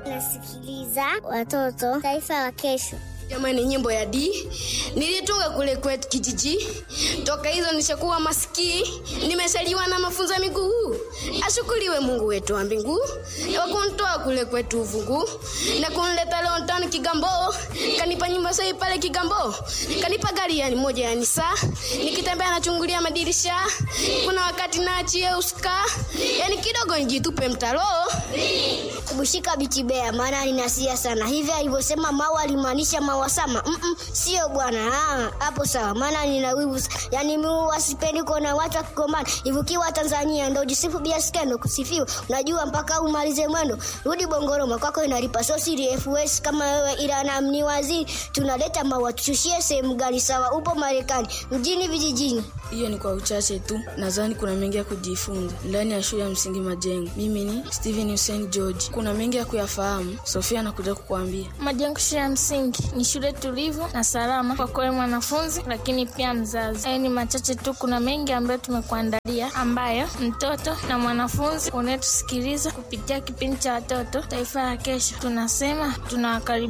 Nasikiliza watoto taifa la kesho. Jamani, nyimbo ya D nilitunga kule kwetu kijiji. Toka hizo nishakuwa masikii, nimesaliwa na mafunzo ya miguu. Ashukuriwe Mungu wetu wa mbingu wa kunitoa kule kwetu ufungu na kunileta leo ndani Kigambo, kanipa nyumba sahi pale Kigambo, kanipa gari yani moja ya Nisa, nikitembea nachungulia madirisha. Kuna wakati naachie uska, yani kidogo nijitupe mtaro Kubushika bitibea maana ninasia sana. Hivi alivyosema mawa alimaanisha mawasama. Mm -mm, sio bwana. Ah, hapo sawa. Maana nina wivu. Yaani mimi wasipendi kuona watu wakigombana. Ivukiwa Tanzania ndio jisifu bila skendo kusifiwa. Unajua mpaka umalize mwendo. Rudi Bongoroma kwako inalipa so siri FS kama wewe ila na ni waziri tunaleta mawa tushushie sehemu gani sawa upo Marekani mjini vijijini. Hiyo ni kwa uchache tu, nadhani kuna mengi ya kujifunza ndani ya shule ya msingi Majengo. Mimi ni Steven Hussein George, kuna mengi ya kuyafahamu. Sofia anakuja kukuambia. Majengo shule ya msingi ni shule tulivu na salama kwa kweli mwanafunzi, lakini pia mzazi. Hayo ni machache tu, kuna mengi ambayo tumekuandalia, ambayo mtoto na mwanafunzi unayetusikiliza kupitia kipindi cha watoto taifa la kesho, tunasema tunawakaribisha